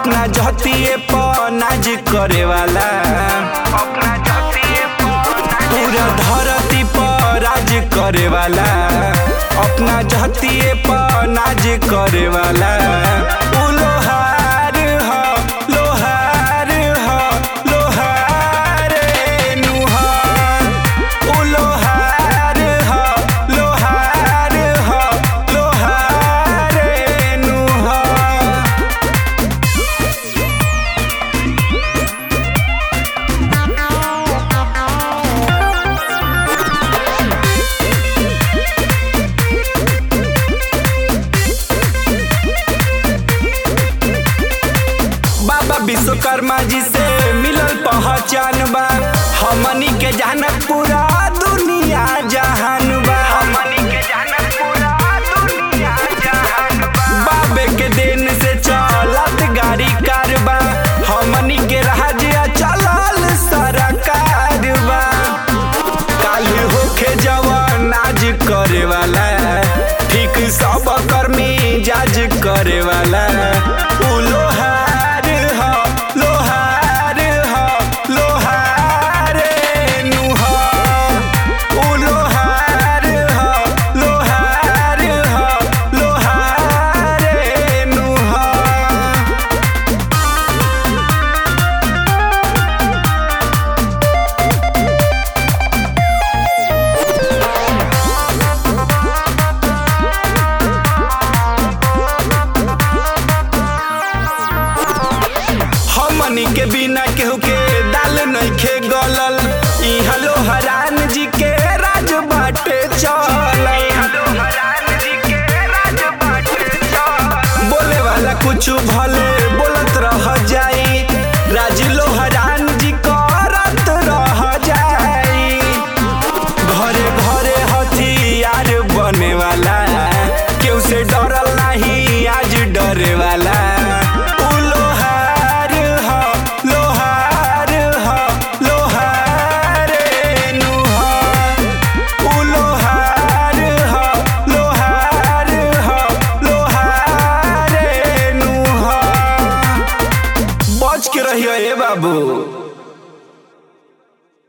अपना जतिए पर नाज करे वाला पूरा धरती पर राज करे वाला अपना जतिए पर नाज करे वाला उ लोहार ह लोहार ह लोहार नुहा उ लोहार ह लोहार ह लोहार नुहा बाबा विश्वकर्मा जी से मिलल पहचान बा हमनी के जानत पूरा दुनिया जहान बा हमनी के जानत पूरा दुनिया जहान बा बाबे के दिन से चलत गाड़ी कारबा हमनी के राज्य चलल सरकार बा काल होखे जवान आज करे वाला ठीक सब कर्मी जाज करे वाला उ लोहार ह लोहार ह लोहार नुहा उ लोहार ह लोहार ह लोहार नुहा हमनी के बिना केहू के दाल नइखे गलल इहा लोहरान जी के राज बाटे चल बोले वाला कुछ भले बोलत रह जाए